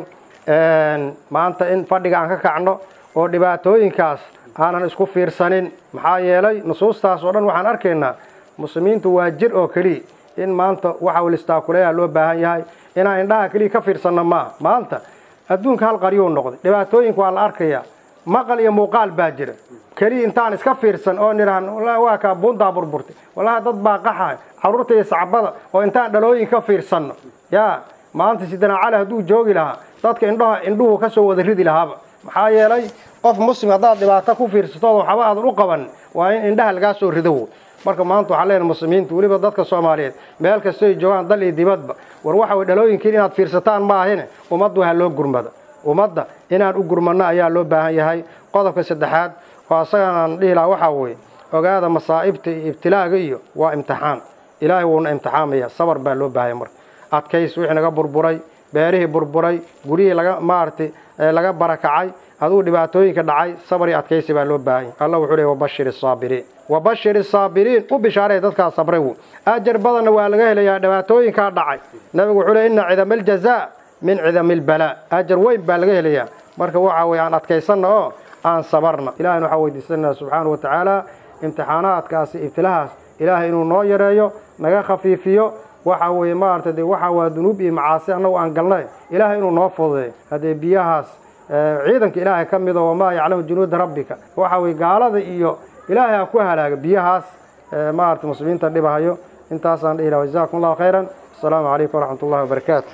Speaker 12: maanta in fadhiga aan ka kacno oo dhibaatooyinkaas aanan isku fiirsanin maxaa yeelay nusuustaas oo dhan waxaan arkaynaa muslimiintu waa jir oo keliya in maanta waxa listaakuleeya loo baahan yahay inaan indhaha keliya ka fiirsanno maaha maanta adduunka hal qaryuu noqday dhibaatooyinka waa la arkayaa maqal iyo muuqaal baa jira keliya intaan iska fiirsan oo nidhahan waa kaa buuntaa burburtay wallahi dad baa qaxaya carruurta iyo sacbada oo intaan dhalooyin ka fiirsanno yaa maanta sidana cali hadduu joogi lahaa dadka indhaha indhuhu ka soo wada ridi lahaaba maxaa yeelay qof muslim haddaad dhibaato ku fiirsatood waxba aadan u qaban waa in indhaha lagaa soo rido marka maanta waxaan leenahay muslimiinta weliba dadka soomaaliyeed meel kastoo ay joogaan dal iyo dibadba war waxa way dhalooyinkiin inaad fiirsataan ma ahine ummadda waxa loo gurmada ummadda inaan u gurmanno ayaa loo baahan yahay qodobka saddexaad oo asagan aan dhihi lahaa waxaa weeye ogaada masaa'ibta iyo ibtilaaga iyo waa imtixaan ilaahay wuuna imtixaamaya sabar baa loo baahaya marka adkays wixii naga burburay beerihii burburay guryihii laga maaragtay laga barakacay aduu dhibaatooyinka dhacay sabar iyo adkaysi baa loo baahanya allah wuxuu leey wabashir isaabiriin wabashir isaabiriin u bishaaray dadkaa sabray wu ajar badanna waa laga helayaa dhibaatooyinkaa dhacay nabigu wuxuu leey inna cidama aljazaa min cidami albalaa ajar weyn baa laga helayaa marka waxa weye aan adkaysanna oo aan sabarna ilahayna waxaan weydiisanaa subxaana wa tacaala imtixaanaadkaasi ibtilahaas ilaahay inuu noo yareeyo naga khafiifiyo waxa weeye maaragtay dee waxa waa dunuub iyo macaasi annagu aan galnay ilaahay inuu noo fududeeyo haddee biyahaas ciidanka ilaahay ka mida wamaa yaclamu junuuda rabbika waxa weye gaalada iyo ilaahay ha ku halaaga biyahaas maaragtay muslimiinta dhibahayo intaasaan dhihi laha jazakum allahu khayran asalaamu calaykum waraxmat ullahi wabarakaatu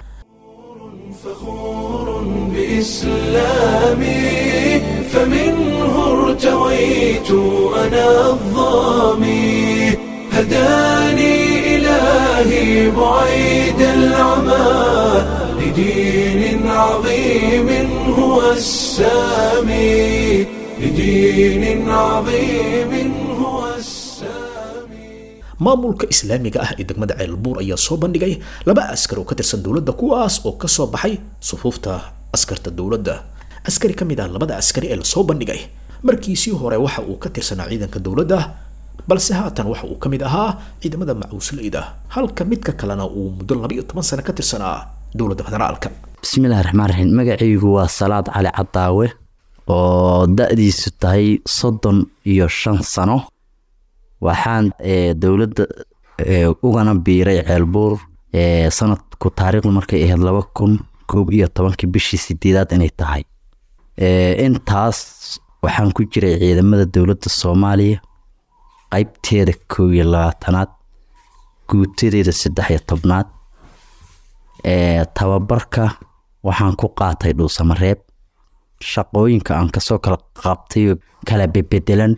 Speaker 1: فخور بإسلامي فمنه ارتويت أنا الظامي هداني إلهي بعيد العمى لدين عظيم هو السامي لدين عظيم هو السامي
Speaker 2: maamulka islaamiga ah ee degmada ceelbuur ayaa soo bandhigay laba askar oo ka tirsan dowladda kuwaas oo ka soo baxay sufuufta askarta dowladda askari ka mid ah labada askari ee lasoo bandhigay markiisii hore waxa uu ka tirsanaa ciidanka dowladda balse haatan waxa uu ka mid ahaa ciidamada macuusleyda halka midka kalena uu muddo laba iyo toban sano ka tirsanaa dowladda federaalka
Speaker 13: bismillahi raxmaan raxiim magacaygu waa salaad cali cadaawe oo da-diisu tahay soddon iyo shan sano waxaan dowladda ugana biiray ceelbuur sanadku taariikhdu markay ahayd laba kun koob iyo tobankii bishii sideedaad inay tahay intaas waxaan ku jiray ciidamada dowladda soomaaliya qeybteeda koob iyo labaatanaad guutadeeda saddex iyo tobnaad tababarka waxaan ku qaatay dhuusamareeb shaqooyinka aan kasoo kala qabtay kala bebedelan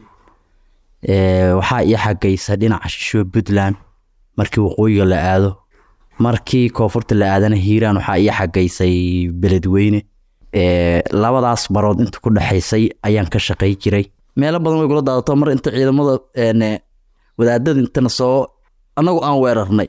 Speaker 13: waxaa ii xagaysa dhinaca shisho puntland markii waqooyiga la aado markii koonfurta la aadana hiiraan waxaa ii xagaysay beledweyne labadaas barood inta ku dhexaysay ayaan ka shaqay jiray meelo badan way kula daadato mar inta ciidamada wadaadada intana soo anagu aan weerarnay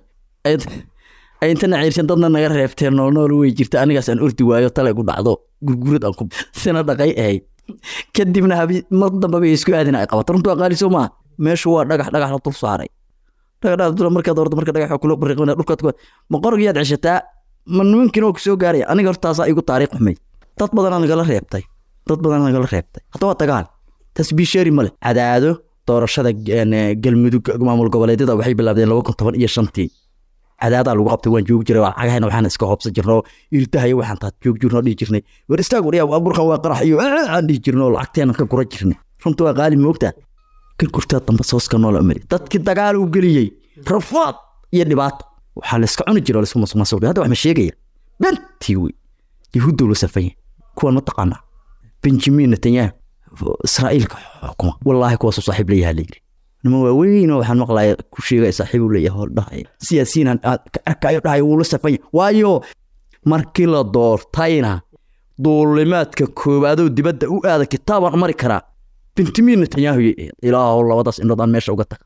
Speaker 13: ay intana ciirshan dadna naga reebteen noolnool way jirta anigaas aan ordi waayo tale gu dhacdo gurgurad aan ku sina dhaqay ahayd kadibna habi mar dambe bay isku aadina ay qabato runtu aqaali soo maaha meeshu waa dhagax dhagax la dul saaray dhagax dhagax dul markaad ordo marka dhagax kula bariqina dhulkaad ku ma qorgiyaad ceshataa ma nimankiina oo kusoo gaaraya aniga hortaasaa igu taariikh xumay dad badanaa nagala reebtay dad badanaa nagala reebtay hadda waa dagaal tasbiisheeri male cadaado doorashada galmudug maamul goboleedyada waxay bilaabdeen laba kun toban iyo shantii cadaadaa lagu qabtay waan joogi jiray cagahayna waxaan iska hoobsan jirnoo irdahayo waxaan taad joog jirnoo dhihi jirnay war istaag waryaa burkan waa qarax iyo aan dhihi jirnoo lacagteena ka gura jirnay runta waa qaali moogtaa kan gurtaa dambe sooska noola mari dadkii dagaal uu geliyey rafaad iyo dhibaato waxaa layska cuni jira laisku masuq hadda wax ma sheegaya bentii wey yahuuddow la safanya kuwan ma taqaanaa benjamin netanyahu israa'iilka xukuma wallaahi kuwaasuu saaxiib leeyahaa layiri nima waaweyn oo waxaan maqlaya ku sheegaya saaxiibu leeyahay hor dhahaya siyaasiyiin ka arkayo dhahaya wuu la safanya waayo markii la doortayna duulimaadka koowaadoo dibadda u aada kitaabaan mari karaa benjamin netanyahu ilaahow labadaas indhood aan meesha uga taga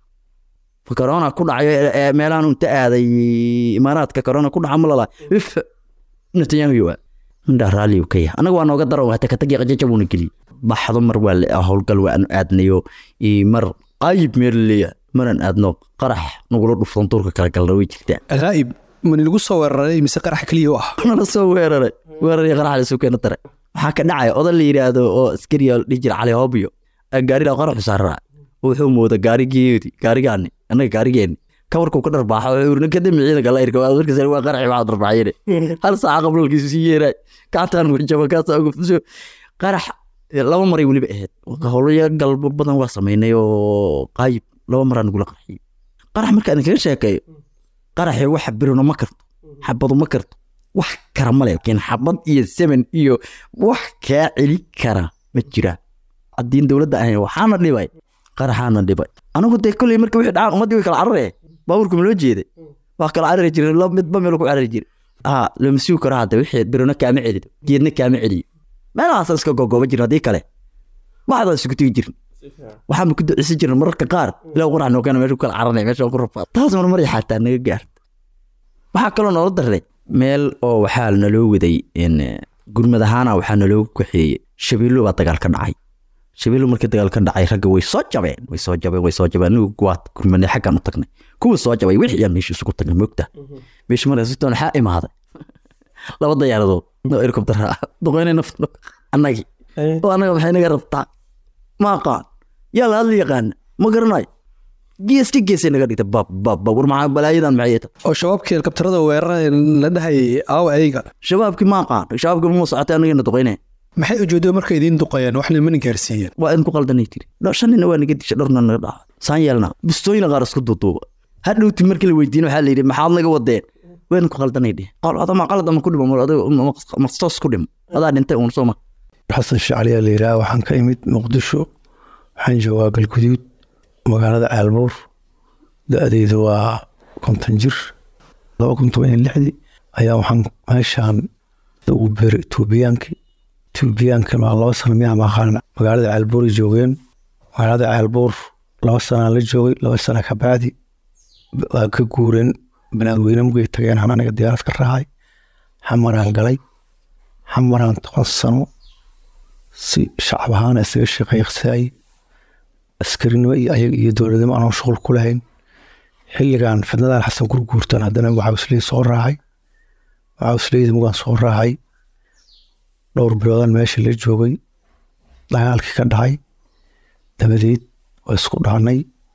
Speaker 13: corona ku dhacayo meelahan inta aaday imaaraadka corona ku dhaca malala if netanyahu waa indhaa raalli ka yahay anaga waa nooga daro hata katagi qajaja buuna geliyey baxdo mar waa howlgal waanu aadnayo mar qaayib meer leeyahay maran aadno qarax nagula dhuftan duurka kala galna way jirtaa
Speaker 14: qaa'ib mani lagu soo weeraray mise qarax keliya u ah
Speaker 13: nala soo weeraray weeraray qarax la soo keena tare waxaa ka dhacaya odan la yidhaahdo oo askariya dhihi jira cali hoobiyo gaarida qaraxu saaraa wuxuu mooda gaarigeedi gaarigaani annaga gaarigeeni kawarkuu ka dharbaaxo urna kadami ciidanka la irka markas waa qaraxi waxaa dharbaaxyene hal saaca qablalkiisu sii yeeray gacantaan jaba kaasa uga fuso qarax laba maray weliba ahayd howlaya galbo badan waa samaynay oo qaayib laba maraa nagula qarxiyey qarax marka idin kaga sheekeeyo qaraxi wax birino ma karto xabadu ma karto wax kara male laakiin xabad iyo semen iyo wax kaa celi kara ma jiraan haddiin dowladda ahayn waxaana dhibay qaraxaana dhibay anigu dee kolley marka wixii dhacaan ummaddii way kala cararee baabuurka ma loo jeeday waa kala carari jiray midba meel ku carari jiray aa lama sugi karo hadda wixii birino kaama celido geedna kaama celiyo meelahaasaan iska gogooba jirna haddii kale waxdaan isugu tegi jirna waxaan ku duceysan jirna mararka qaar ilaa qurax noogana meesha ku kala caranay meesha ku rafaa taas mar maray xataa naga gaarta waxaa kaloo noola darray meel oo waxaa naloo waday gurmad ahaana waxaa naloo kaxeeyey shabeello baa dagaal ka dhacay shabeello markii dagaal ka dhacay ragga way soo jabeen way soo jabeen way soo jabeen anigu waa gurmadne xaggaan u tagnay kuwa soo jabay wixii aan meesha isugu tagnay moogta meesha markaasitoon waxaa imaaday laba dayaaradood oo helikobtara ah duqeynay nafta annagii oo annaga maxay naga rabtaa ma aqaan yaa la hadla yaqaana ma garanayo gees ka geesay naga dhigtay bab bab bab war maxaa balaayadan maxay tahay
Speaker 14: oo shabaabkii helikabtarada weeraraya la dhahayay aawa ayaga
Speaker 13: shabaabkii ma aqaan shabaabkii ma socotay anagana duqeynaya
Speaker 14: maxay ujeedo markay idiin duqayeen waxna mana gaarsiiyeen
Speaker 13: waa idinku qaldanay tiri Dho- shan nina waa naga disha dhowrna naga dhaca saan yeelna bistooyina qaar isku duuduuba hadhowti markii la weydiin waxaa la yidhi maxaad naga wadeen waa idinku qaldanay dheh qal adama qalad ama ku dhimo mar adigo mastos ku dhimo adaa dhintay uun soo ma
Speaker 15: xasan shacli ayaa la yidhaha waxaan ka imid muqdisho waxaan joogaa galguduud magaalada caalbuur da-deydu waa konton jir laba kun toban iyo lixdii ayaa waxaan meeshaan ugu beeray tuubiyaankii tuubiyaankan waa laba sano miyaa maqaan magaalada caalbuuray joogeen magaalada caalbuur laba sanaan la joogay laba sana ka bacdi waa ka guureen banaadweyne mugay tageen aan aniga diyaarad ka raacay xamaraan galay xamaraan toban sano si shacab ahaana isaga shaqeeqsaayey askarinimo iyo ayaga iyo dowladnimo aanoo shuqul ku lahayn xilligan fidnadan xasan gurguurtan haddana waxausley soo raacay waxausleyda mugaan soo raacay dhowr biloodan meesha la joogay dagaalkii ka dhacay dabadeed waa isku dhaanay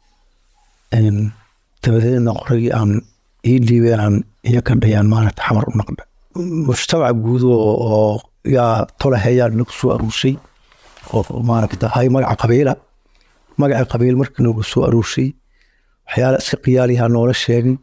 Speaker 15: dabadeedna qoragii aan ii dhiibeen aan iyo ka dhayaan maaragta xamar u naqda mujtamac guud oo oo yaa tolahayaa nagu soo aruurshay oo maaragta hay magaca qabiila magaca qabiil markii nagu soo aruurshay waxyaala iska qiyaalihaa noola sheegay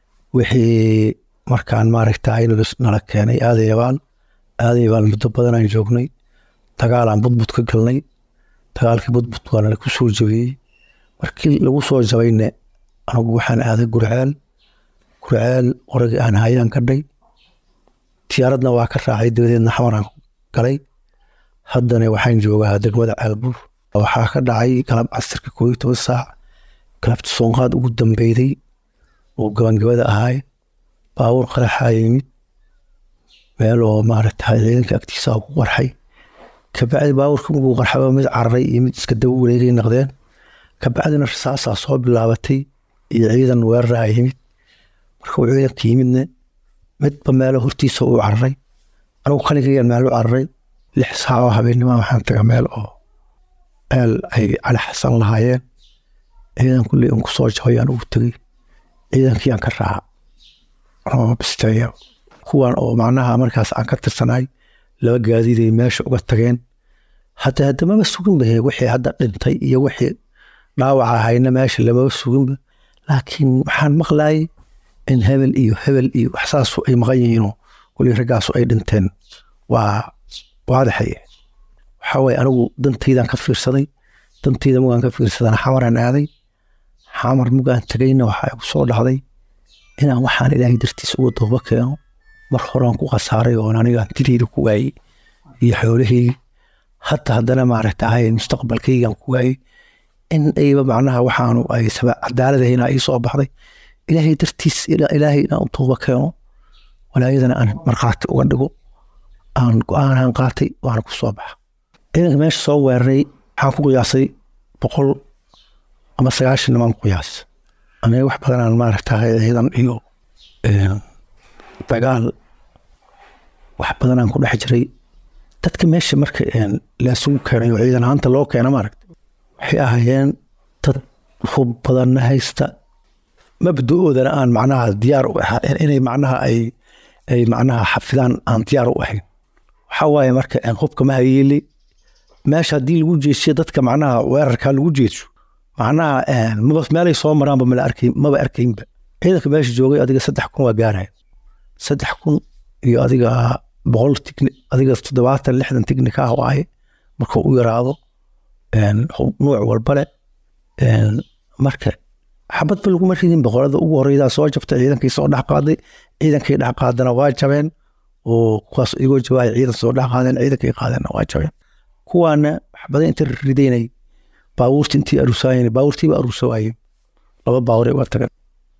Speaker 15: wixii markaan maaragta nala keenay aadayabaal aadayabaal muddo badan aan joognay dagaalaan budbud ka galnay dagaalkii budbud waa nala ku soo jabiyey markii lagu soo jabayne anigu waxaan aaday gurceel gurceel qoragii aan hayaan ka dhay tiyaaradna waa ka raacay dabadeedna xamaraan galay haddana waxaan joogaa degmada caalbuur waxaa ka dhacay galab casirka koob iyo toban saac galabta soonqaad ugu dambeyday oo gabangabada ahaay baabuur qaraxaa yimid meel oo maaragta ciidanka agtiisa ku qarxay kabacdi baabuurka markuu qarxaba mid cararay iyo mid iska daba wareegay naqdeen kabacdina rasaasaa soo bilaabatay iyo ciidan weeraraa yimid markuu ciidanka yimidna midba meelo hortiisa uu cararay anigu kaligayaan meel u cararay lix saac oo habeennima waxaan taga meel oo meel ay cali xasan lahaayeen ciidan kulley un kusoo jabayaan ugu tegey ciidankiiaan ka raaca oo bisteeya kuwan oo macnaha markaas aan ka tirsanaay laba gaadiiday meesha uga tageen hadda haddamaba suginba he wixii hadda dhintay iyo wixii dhaawaca ahayna meesha lamaba suginba laakiin waxaan maqlaayay in hebel iyo hebel iyo waxsaasu ay maqan yihiinoo kulii raggaasu ay dhinteen waa waadaxaye waxaa waye anigu dantaydan ka fiirsaday dantayda mugaan ka fiirsadana xamaraan aaday xamar mugaan tegayna waxaa igu soo dhacday inaan waxaan ilaahay dartiis uga dooba keeno mar horaan ku khasaaray oon anigaan dileyda ku waayey iyo xoolahaygi hadda haddana maaragta ahay mustaqbalkaygaan ku waayey in ayba macnaha waxaanu ay cadaaladahayna ii soo baxday ilaahay dartiis ilaahay inaan u tooba keeno walaayadana aan markhaati uga dhigo aan go-aanaan qaatay waana ku soo baxa ciidanka meesha soo weeraray waxaan ku qiyaasay boqol ama sagaashan nimaan ku qiyaas aniga wax badanaan maaragta ciidan iyo dagaal wax badanaan ku dhex jiray dadka meesha marka laasugu keenay oo ciidan ahaanta loo keena maaragta waxay ahaayeen dad hub badanna haysta mabda-oodana aan macnaha diyaar u ahaa inay macnaha ay ay macnaha xafidaan aan diyaar u ahayn waxaa waaye marka hubka ma hayeeli meesha haddii lagu jeesiyo dadka macnaha weerarkaa lagu jeeso macnaha maba meelay soo maraanba mala arkay maba arkaynba ciidanka meesha joogay adiga saddex kun waa gaaraya saddex kun iyo adiga boqol tigni adiga toddobaatan lixdan tignika ah waaye markuu u yaraado nuuc walbale marka xabadba laguma ridin boqorada ugu horeydaa soo jabtay ciidankii soo dhex qaaday ciidankii dhex qaadana waa jabeen oo kuwaas igoo jawaaya ciidan soo dhex qaadeen ciidankii qaadeenna waa jabeen kuwaana waxbadan inta ridaynay baabuurti intii arusaayeen baabuurtiiba arusa waayeen laba baaburay uga tageen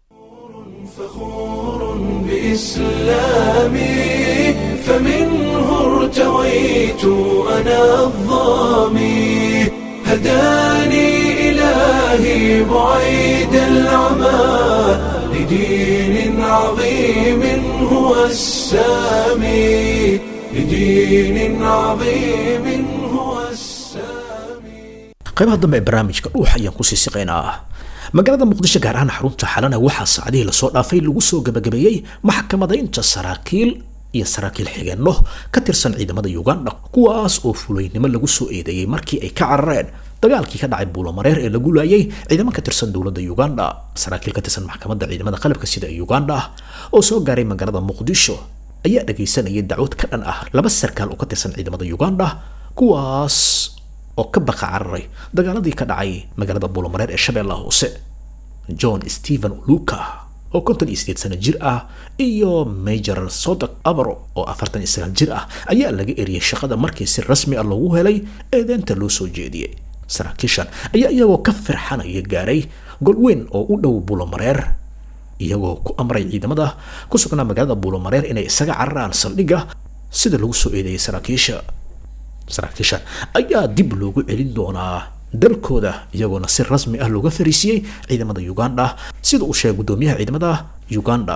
Speaker 1: بإسلامي فمنه ارتويت أنا الظامي هداني إلهي بعيد العمى لدين عظيم هو السامي لدين عظيم هو السامي
Speaker 2: qaybaha dambe ee barnaamijka dhuux ayaan kusii siqaynaa magaalada muqdisho gaar ahaan xarunta xalana waxaa saacadihii lasoo dhaafay lagu soo gabagabeeyey maxkamadaynta saraakiil iyo saraakiil xigeenno ka tirsan ciidamada uganda kuwaas oo fulaynimo lagu soo eedeeyey markii ay ka carareen dagaalkii ka dhacay buulamareer ee lagu laayay ciidamo ka tirsan dowladda uganda saraakiil ka tirsan maxkamadda ciidamada qalabka sida ee uganda oo soo gaaray magaalada muqdisho ayaa dhagaysanayay dacwad ka dhan ah laba sarkaal oo ka tirsan ciidamada uganda kuwaas oo ka baqa cararay dagaaladii ka dhacay magaalada buulamareer ee shabeellaha hoose john stephen luka oo konton iyo sideed sano jir ah iyo major sodok abro oo afartan iyo sagaal jir ah ayaa laga eriyey shaqada markii si rasmi ah loogu helay eedeenta loo soo jeediyey saraakiishan ayaa iyagoo ka firxanaya gaaray golweyn oo u dhow buulamareer iyagoo ku amray ciidamada ku sugnaa magaalada buulamareer inay isaga cararaan saldhigga sida lagu soo eedeeyey saraakiisha saraakiishan ayaa dib loogu celin doonaa dalkooda iyagoona si rasmi ah looga fariisiyey ciidamada uganda sida uu sheegay gudoomiyaha ciidamada uganda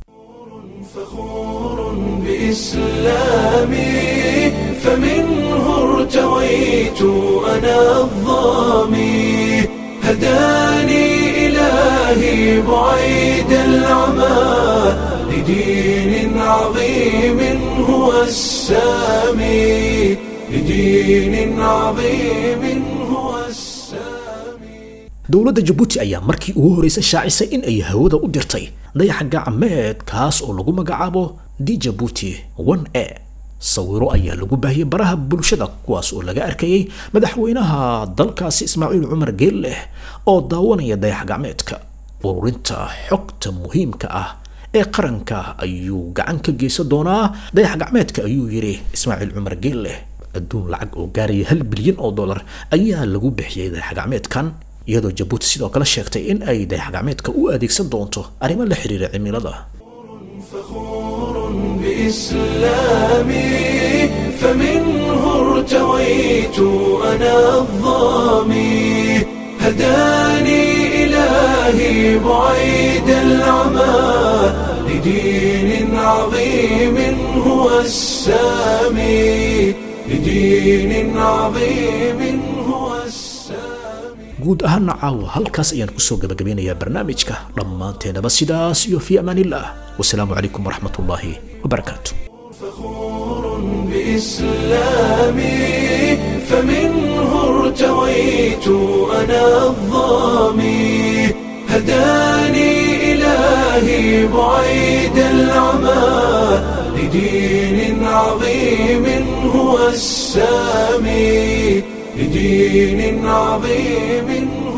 Speaker 1: بإسلامي فمنه ارتويت أنا الظامي هداني إلهي بعيد العمى لدين عظيم هو السامي لدين عظيم هو
Speaker 2: dowladda jabuuti ayaa markii ugu horreysay shaacisay in ay hawada u dirtay dayaxa gacmeed kaas oo lagu magacaabo di jabuuti one a sawiro ayaa lagu baahiyey baraha bulshada kuwaas oo laga arkayay madaxweynaha dalkaasi ismaaciil cumar geelleh oo daawanaya dayax gacmeedka ururinta xogta muhiimka ah ee qaranka ayuu gacan ka geysan doonaa dayax gacmeedka ayuu yidhi ismaaciil cumar geelleh adduun lacag oo gaaraya hal bilyan oo dollar ayaa lagu bixiyey dayax gacmeedkan iyadoo jabuuti sidoo kale sheegtay in ay dayax gacmeedka u adeegsan doonto arrimo la xiriira cimilada
Speaker 1: بإسلامي فمنه ارتويت أنا الظامي هداني إلهي بعيد العمى لدين عظيم هو السامي لدين عظيم هو
Speaker 2: guud ahaana caawa halkaas ayaan kusoo gabagabeynayaa barnaamijka dhammaanteenaba sidaas iyo fii amaaniillah wasalaamu calaykum waraxmat ullaahi wabarakaatu
Speaker 1: بإسلامي فمنه ارتويت أنا الظامي هداني إلهي بعيد العمى لدين عظيم هو السامي لدين عظيم